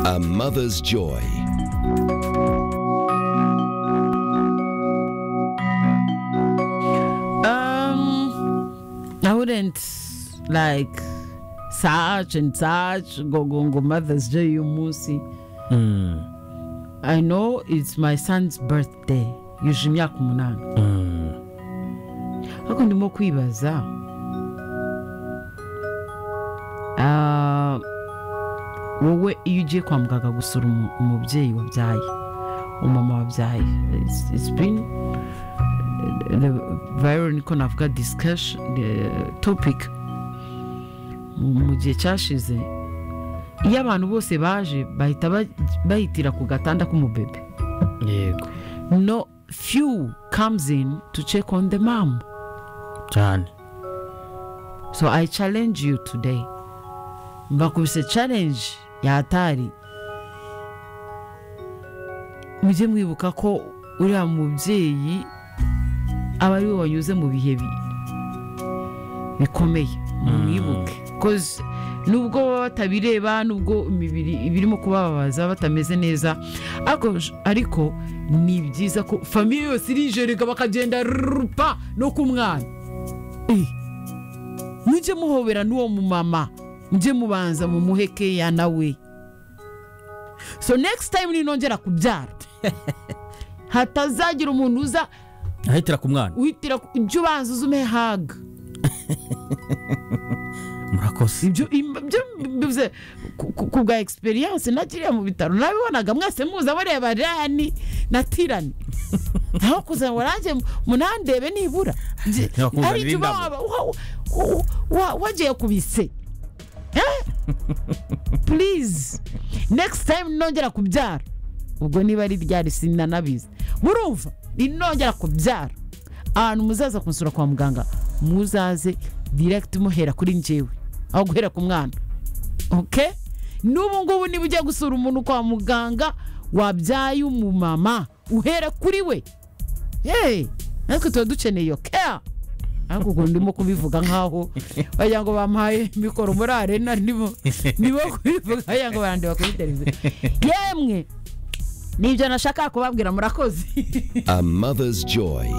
A mother's joy. Um, I wouldn't like such and such gogongo Mother's Day y'umunsi. I know it's my son's birthday. Yuje imyaka umunani. Ariko ndimo kwibaza. Ah, wowe iyo ugiye kwa muganga gusura umu- umubyeyi wabyaye umama wabyaye It's- it's been vayiro niko navuga disikashi topiki mu gihe cyashize iyo abantu bose baje bahita ba- bahitira ku gatanda k'umubebe yego no few comes in to check on the mom cyane so i challenge you today mbakubise challenge ya hatari mujye mwibuka ko uriya mubyeyi aba ari we wanyuze mu bihe bi- bikomeye mwibuke koze nubwo baba batabireba nubwo imibiri ibirimo kubababaza batameze neza ariko ariko ni byiza ko famiye yose irijereka bakagenda rupa no ku mwana Eh mujye muhobera n'uwo mumama mujye mubanza mumuhe keya nawe so next time ninongera kubyara hatazagira umuntu uza ahitira ku mwana uhitira ku- ujye ubanza uze umuhe haga murakoze ibyo im- ibyo mbivuze ku- ku ku bwa egisperiyanse nakiriya mu bitaro nabibonaga mwese muza mureba rani na tirani naho kuza ngo nanjye munandebe nibura Nge- Nakuzanira ari icyo uba indabo. waba- wa- wa- wa- wagiye ku bise Eh? please next time nongera kubyara ubwo niba ari ryari sinanabizi murumva ninongera kubyara ahantu muzaza kunsura kwa muganga muzaze direct muhera kuri njyewe aho guhera ku mwana okay n'ubu ngubu niba ugiye gusura umuntu kwa muganga wabyaye umumama uhere kuri we yeee natwe tuba dukeneye iyo care ariko ukuntu ndimo kubivuga nk'aho wagira ngo bamuhaye mikoro muri arena nibo nibo kubivuga wagira ngo barandeba kuri televiziyo yemwe nibyo nashaka kubabwira murakoze A mother's joy.